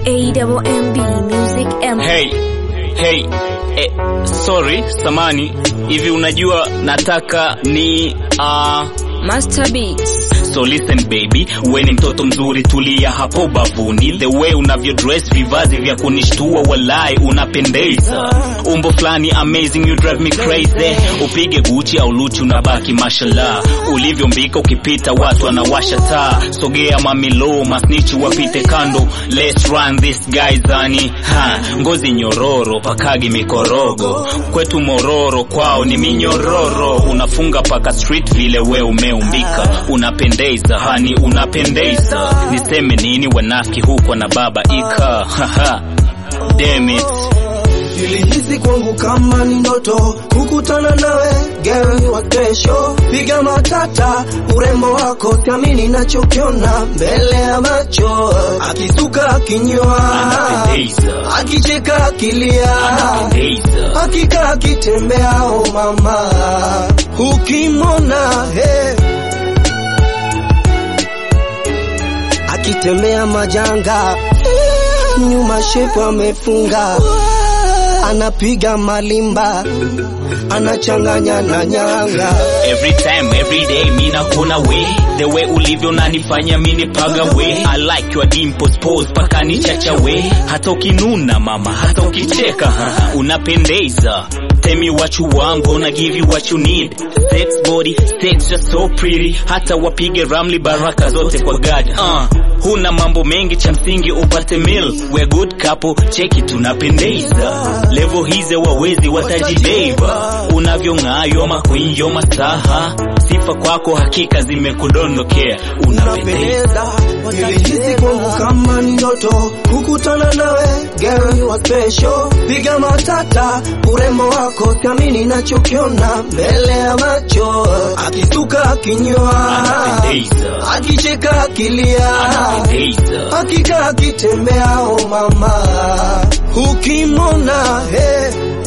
AWMB Music M. Hey, hey, eh, sorry, samani. Hivi unajua nataka ni uh, Master Beats. So listen baby, we ni mtoto mzuri, tulia hapo bavuni. The way unavyo dress, vivazi vya kunishtua, walai unapendeza. Umbo flani amazing, you drive me crazy. Upige Gucci au Luchi unabaki mashallah. Ulivyombika ukipita watu wanawasha taa. Sogea mamilo, masnichi wapite kando. Let's run this guy zani. Ha, ngozi nyororo, pakagi mikorogo. Kwetu mororo, kwao ni minyororo. Unafunga paka street vile we umeumbika. Unapendeza hani, unapendeza. Niseme nini wanafiki huko na baba ika. Haha. Damn it. Nilihisi kwangu kama ni ndoto kukutana nawe girl wa kesho, piga matata urembo wako, siamini nachokiona mbele ya macho, akisuka akinyoa, Anapendeza. akicheka akilia, Anapendeza. hakika akitembea, oh mama, ukimwona hey. akitembea majanga nyuma shepu amefunga anapiga malimba anachanganya na nyanga Every time, every day, mi nakuna we The way ulivyo nanifanya mi nipaga we I like your dimples pose paka ni chacha we Hata ukinuna mama, hata ukicheka haha, Unapendeza Tell me what you want, gonna give you what you need Sex body, sex just so pretty Hata wapige ramli baraka zote kwa God uh, Huna mambo mengi cha msingi upate meal We're good couple, cheki tunapendeza Level hizi wawezi watajibeba Unavyong'aa yoma queen yoma saha Sifa kwako hakika zimekudondokea Unapendeza unapendeza nilihisi kwangu kama ni ndoto kukutana nawe girl wa special piga matata urembo wako siamini nachokiona mbele ya macho akisuka akinyoa Anapendeza akicheka akilia Anapendeza hakika akitembea, oh mama, ukimwona hey,